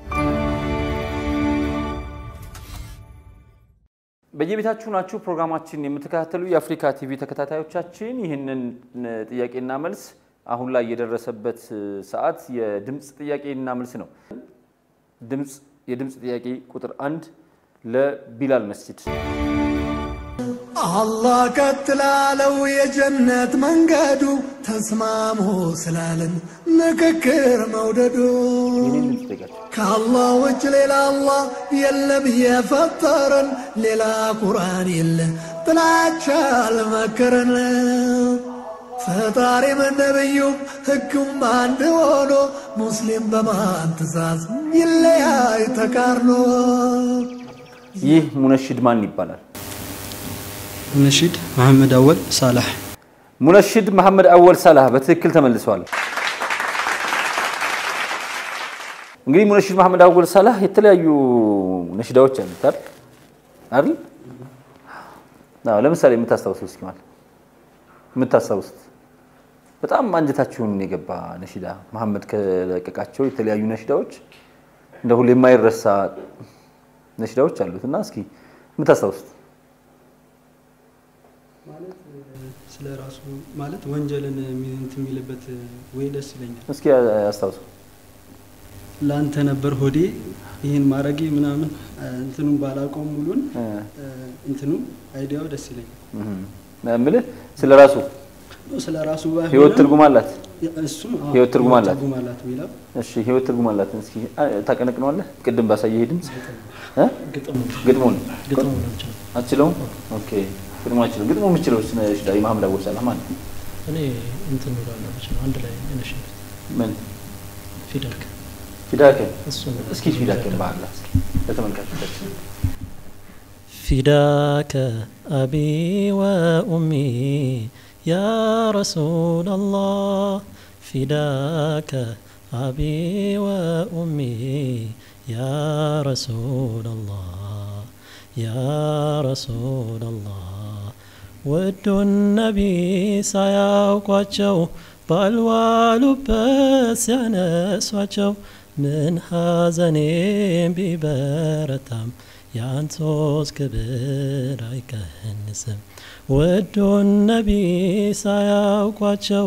በየቤታችሁ ናችሁ ፕሮግራማችን የምትከታተሉ የአፍሪካ ቲቪ ተከታታዮቻችን ይህንን ጥያቄና መልስ አሁን ላይ የደረሰበት ሰዓት የድምፅ ጥያቄና መልስ ነው። ድምፅ የድምፅ ጥያቄ ቁጥር አንድ ለቢላል መስጂድ አላህ ቀጥላለው የጀነት መንገዱ ተስማሙ ስላለን ምክክር መውደዱ ይህንን ድምፅ ጠይቃችሁ ከአላህ ውጭ ሌላ አላህ የለም የፈጠረን ሌላ ቁርአን የለ ጥላቻ አልመከረን ፈጣሪም ነብዩም ሕጉም አንድ ሆኖ ሙስሊም በማን ትእዛዝ ይለያይ ተቃርኖ ይህ ሙነሽድ ማን ይባላል? ነሺድ መሐመድ አወል ሳላህ ሙነሽድ መሐመድ አወል ሳላህ በትክክል ተመልሰዋል። እንግዲህ ሙነሽድ መሐመድ አወል ሳላህ የተለያዩ ነሽዳዎች አሉት አይደል አይደል? አዎ፣ ለምሳሌ የምታስታውሱት እስኪ ማለት የምታስታውሱት በጣም አንጀታችሁን የገባ ነሽዳ መሐመድ ከለቀቃቸው የተለያዩ ነሽዳዎች እንደ ሁሌ የማይረሳ ነሽዳዎች አሉት እና እስኪ የምታስታውሱት ስለ ራሱ ማለት ወንጀልን የሚ- እንትን የሚልበት ወይ ደስ ይለኛል። እስኪ አስታውሱ። ለአንተ ነበር ሆዴ ይህን ማድረጌ ምናምን እንትኑን ባላውቀውም ሙሉን እ፣ እንትኑ አይዲያው ደስ ይለኛል። እም፣ የምልህ ስለ ራሱ ስለ ራሱ ባይሆንም ህይወት ትርጉም አላት። እሱም አዎ፣ ህይወት ትርጉም አላት። ትርጉም አላት የሚለው እሺ ህይወት ትርጉም አላት። እስኪ አ፣ ታቀነቅነዋለህ? ቅድም ባሳየህ ድምፅ እ? ግጥሙ ግጥሙን ግጥሙ ነው የምችለው። አትችለውም? ኦኬ ግጥሙ አትችለውም። ግጥሙ የምችለው ነሽዳ የመሐመድ አወል ሳላህ ማለት ነው። እኔ እንትን እላለሁ የምችለው አንድ ላይ ነሽድ ምን ፊደልክ ፊዳከ እሱን እስኪ ፊዳከን ባህላ ለተመልካቾቻችን فداك أبي وأمي يا رسول الله فداك أبي وأمي يا رسول الله يا رسول الله ውዱ ነቢ ሳያውቋቸው ባልዋሉበት ሲያነሷቸው ምን ሐዘኔም ቢበረታም የአንቶስ ክብር አይቀንስም። ውዱን ነቢ ሳያውቋቸው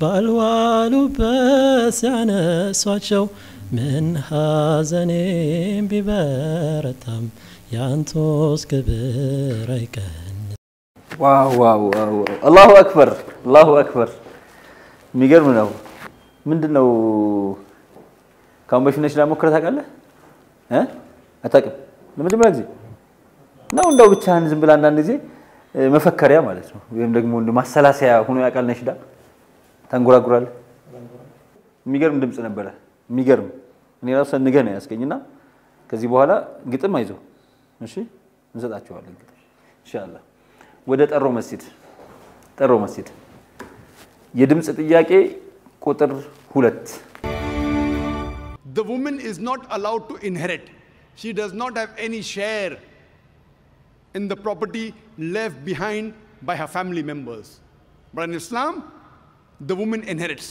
ባልዋሉበት ሲያነሷቸው ምን ሐዘኔም ቢበረታም የአንቶስ ክብር አይቀንስም። ዋው ዋው ዋው ዋው! አላሁ አክበር አላሁ አክበር። የሚገርም ነው። ምንድን ነው ከአሁን በፊት ነሽዳ ሞክረህ ታውቃለህ? እ? አታውቅም? ለመጀመሪያ ጊዜ ነው። እንደው ብቻህን ዝም ብለህ አንዳንድ ጊዜ እ፣ መፈከሪያ ማለት ነው፣ ወይም ደግሞ እንደ ማሰላሰያ ሆኖ ያውቃል ነሽዳ ታንጎራጉራለህ። የሚገርም ድምፅ ነበረ። የሚገርም እኔ ራሱ ሰንገህ ነው ያስገኝና ከዚህ በኋላ ግጥም አይዞ እሺ፣ እንሰጣቸዋለን ግጥም ኢንሻአላህ። ወደ ጠሮ መስጂድ ጠሮ መስጂድ የድምፅ ጥያቄ ቁጥር ሁለት the woman is not allowed to inherit. She does not have any share in the property left behind by her family members. But in Islam, the woman inherits.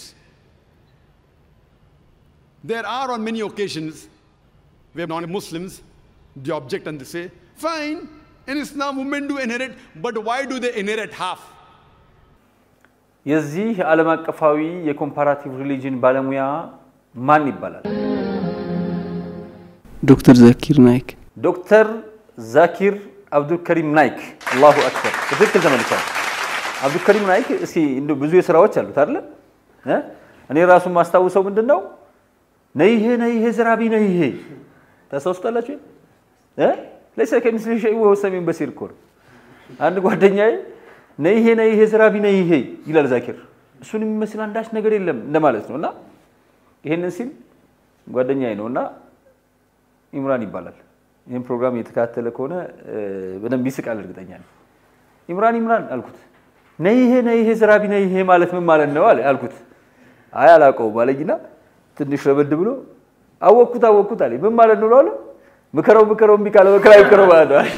There are on many occasions where non Muslims they object and they say, fine, in Islam women do inherit, but why do they inherit half? የዚህ ዓለም አቀፋዊ የኮምፓራቲቭ ሪሊጅን ባለሙያ ማን ይባላል? ዶክተር ዛኪር ናይክ ዶክተር ዛኪር አብዱልከሪም ናይክ። አላሁ አክበር። በትክክል ተመልሷል። አብዱልከሪም ናይክ እስኪ እንደው ብዙ የስራዎች አሉት አይደለ? እ? እኔ ራሱ ማስታውሰው ምንድን ነው ነይሄ ነይሄ ዝራቢ ነይሄ ታስታውሱታላችሁ? እ? ለይሰ ከሚስሊ ሸይእ ወሁወ ሰሚዑል በሲር እኮ ነው። አንድ ጓደኛዬ ነይሄ ነይሄ ዝራቢ ነይሄ ይላል ዛኪር። እሱን የሚመስል አንዳች ነገር የለም እንደማለት ነው። እና ይሄንን ሲል ጓደኛዬ ነው እና ኢምራን ይባላል። ይህን ፕሮግራም እየተከታተለ ከሆነ እ፣ በደንብ ይስቃል እርግጠኛ ነኝ። ኢምራን ኢምራን አልኩት። ነይሄ ነይሄ ዝራቢ ነይሄ ማለት ምን ማለት ነው አለ አልኩት። አይ አላውቀውም አለኝና ትንሽ ረበድ ብሎ አወቅኩት አወቅኩት አለኝ። ምን ማለት ነው አለ። ምከረው ምከረው እምቢ ካለ መከራ ይምከረው ማለት ነው።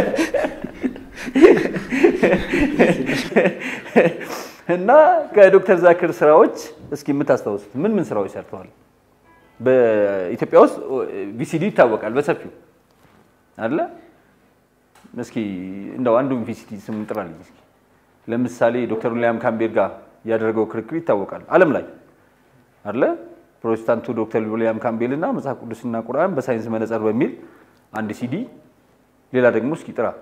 እና ከዶክተር ዛኪር ስራዎች እስኪ የምታስታውሱት ምን ምን ስራዎች ሰርተዋል? በኢትዮጵያ ውስጥ ቪሲዲ ይታወቃል በሰፊው አለ። እስኪ እንደው አንዱን ቪሲዲ ስም ጥራልኝ እስኪ። ለምሳሌ ዶክተር ዊልያም ካምቤል ጋር ያደረገው ክርክር ይታወቃል ዓለም ላይ አለ። ፕሮቴስታንቱ ዶክተር ዊልያም ካምቤል እና መጽሐፍ ቅዱስና ቁርአን በሳይንስ መነጽር በሚል አንድ ሲዲ። ሌላ ደግሞ እስኪ ጥራ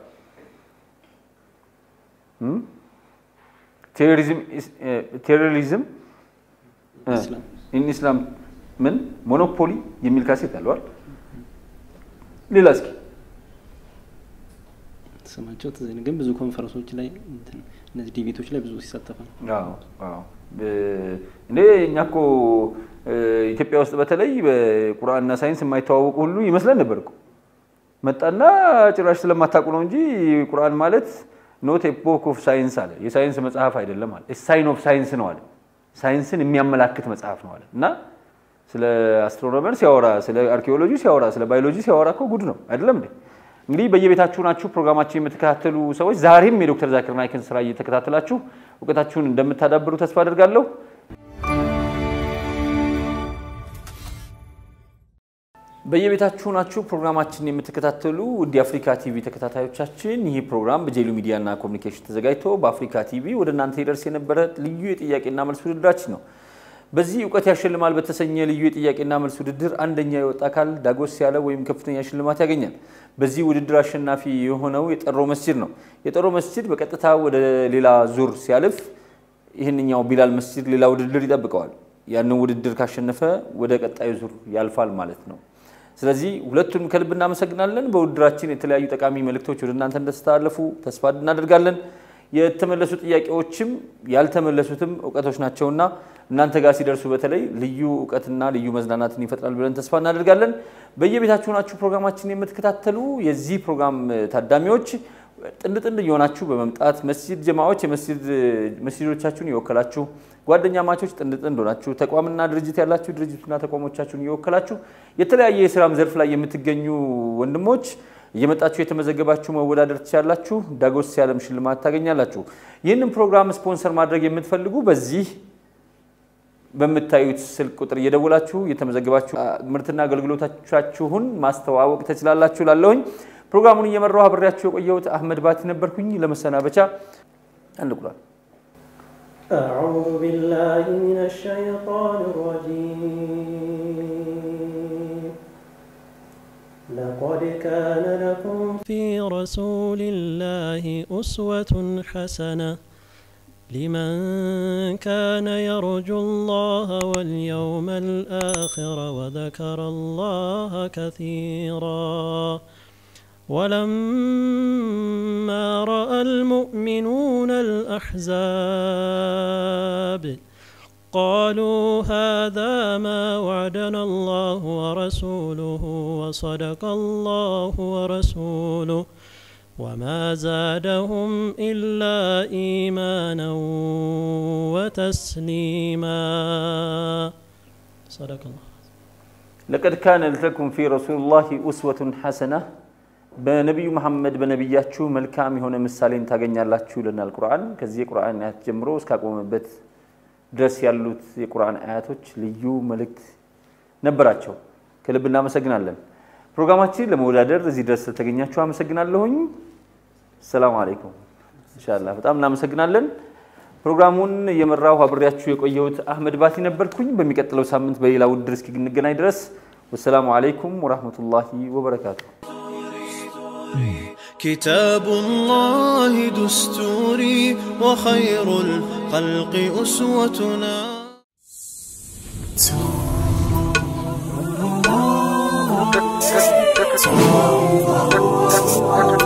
እም? ቴሮሪዝም ኢስ- እ፣ ቴሮሪዝም እ፣ ኢስላም። ኢን ኢስላም ምን ሞኖፖሊ የሚል ካሴት አለዋል። ሌላ እስኪ ስማቸው ትዝ አይለኝም፣ ግን ብዙ ኮንፈረንሶች ላይ እንትን እነዚህ ዲቤቶች ላይ ብዙ ሲሳተፍ ነው። አዎ አዎ። እንዴ እኛ እኮ እ፣ ኢትዮጵያ ውስጥ በተለይ በቁርአንና ሳይንስ የማይተዋወቁ ሁሉ ይመስለን ነበር እኮ። መጣና ጭራሽ ስለማታውቁ ነው እንጂ ቁርአን ማለት ኖት ኤ ቦክ ኦፍ ሳይንስ አለ። የሳይንስ መጽሐፍ አይደለም አለ። ሳይን ኦፍ ሳይንስ ነው አለ። ሳይንስን የሚያመላክት መጽሐፍ ነው አለ። እና ስለ አስትሮኖመር ሲያወራ፣ ስለ አርኪኦሎጂ ሲያወራ፣ ስለ ባዮሎጂ ሲያወራ እኮ ጉድ ነው አይደለም እንዴ? እንግዲህ በየቤታችሁ ናችሁ ፕሮግራማችን የምትከታተሉ ሰዎች ዛሬም የዶክተር ዛኪር ናይክን ስራ እየተከታተላችሁ እውቀታችሁን እንደምታዳብሩ ተስፋ አድርጋለሁ። በየቤታችሁ ናችሁ ፕሮግራማችን የምትከታተሉ ውድ የአፍሪካ ቲቪ ተከታታዮቻችን፣ ይህ ፕሮግራም በጄሉ ሚዲያና ኮሚኒኬሽን ተዘጋጅቶ በአፍሪካ ቲቪ ወደ እናንተ ይደርስ የነበረ ልዩ የጥያቄና መልስ ውድድራችን ነው። በዚህ እውቀት ያሸልማል በተሰኘ ልዩ የጥያቄና መልስ ውድድር አንደኛ የወጣ አካል ዳጎስ ያለ ወይም ከፍተኛ ሽልማት ያገኛል። በዚህ ውድድር አሸናፊ የሆነው የጠሮ መስጂድ ነው። የጠሮ መስጂድ በቀጥታ ወደ ሌላ ዙር ሲያልፍ ይህንኛው ቢላል መስጂድ ሌላ ውድድር ይጠብቀዋል። ያንን ውድድር ካሸነፈ ወደ ቀጣዩ ዙር ያልፋል ማለት ነው። ስለዚህ ሁለቱንም ከልብ እናመሰግናለን። በውድድራችን የተለያዩ ጠቃሚ መልእክቶች ወደ እናንተ እንደተስተላለፉ ተስፋ እናደርጋለን። የተመለሱ ጥያቄዎችም ያልተመለሱትም እውቀቶች ናቸውና እናንተ ጋር ሲደርሱ በተለይ ልዩ እውቀትና ልዩ መዝናናትን ይፈጥራል ብለን ተስፋ እናደርጋለን። በየቤታችሁ ናችሁ ፕሮግራማችን የምትከታተሉ የዚህ ፕሮግራም ታዳሚዎች ጥንድ ጥንድ እየሆናችሁ በመምጣት መስጂድ ጀማዎች መስጂዶቻችሁን የወከላችሁ ጓደኛ ማቾች ጥንድ ጥንድ ሆናችሁ ተቋምና ድርጅት ያላችሁ ድርጅቱና ተቋሞቻችሁን እየወከላችሁ የተለያየ የስራም ዘርፍ ላይ የምትገኙ ወንድሞች እየመጣችሁ የተመዘገባችሁ መወዳደር ትችላላችሁ። ዳጎስ ያለም ሽልማት ታገኛላችሁ። ይህንን ፕሮግራም ስፖንሰር ማድረግ የምትፈልጉ በዚህ በምታዩት ስልክ ቁጥር እየደወላችሁ እየተመዘገባችሁ ምርትና አገልግሎቶቻችሁን ማስተዋወቅ ትችላላችሁ። ላለሁኝ ፕሮግራሙን እየመራው አብሬያችሁ የቆየሁት አህመድ ባቲ ነበርኩኝ። ለመሰናበቻ አንድ ቁሏል أعوذ بالله من الشيطان الرجيم لقد كان لكم في رسول الله أسوة حسنة لمن كان يرجو الله واليوم الآخر وذكر الله كثيرا ولما رأى المؤمنون الأحزاب قالوا هذا ما وعدنا الله ورسوله وصدق الله ورسوله وما زادهم إلا إيمانا وتسليما صدق الله ለቀድ ካነ ለኩም ፊ ረሱልላሂ ኡስወቱን ሐሰና በነቢዩ መሐመድ በነቢያችሁ መልካም የሆነ ምሳሌን ታገኛላችሁ ይለናል ቁርአን። ከዚህ የቁርአን አያት ጀምሮ እስካቆመበት ድረስ ያሉት የቁርአን አያቶች ልዩ መልእክት ነበራቸው። ከልብ እናመሰግናለን። ፕሮግራማችን ለመወዳደር እዚህ ድረስ ስለተገኛችሁ አመሰግናለሁኝ። ሰላም አለይኩም። ኢንሻአላህ በጣም እናመሰግናለን። ፕሮግራሙን እየመራሁ አብሬያችሁ የቆየሁት አህመድ ባቲ ነበርኩኝ። በሚቀጥለው ሳምንት በሌላ ውድድር እስኪ እንገናኝ ድረስ ወሰላሙ አለይኩም ወራህመቱላሂ ወበረካቱ። كتاب الله دستوري وخير الخلق أسوتنا Thank you.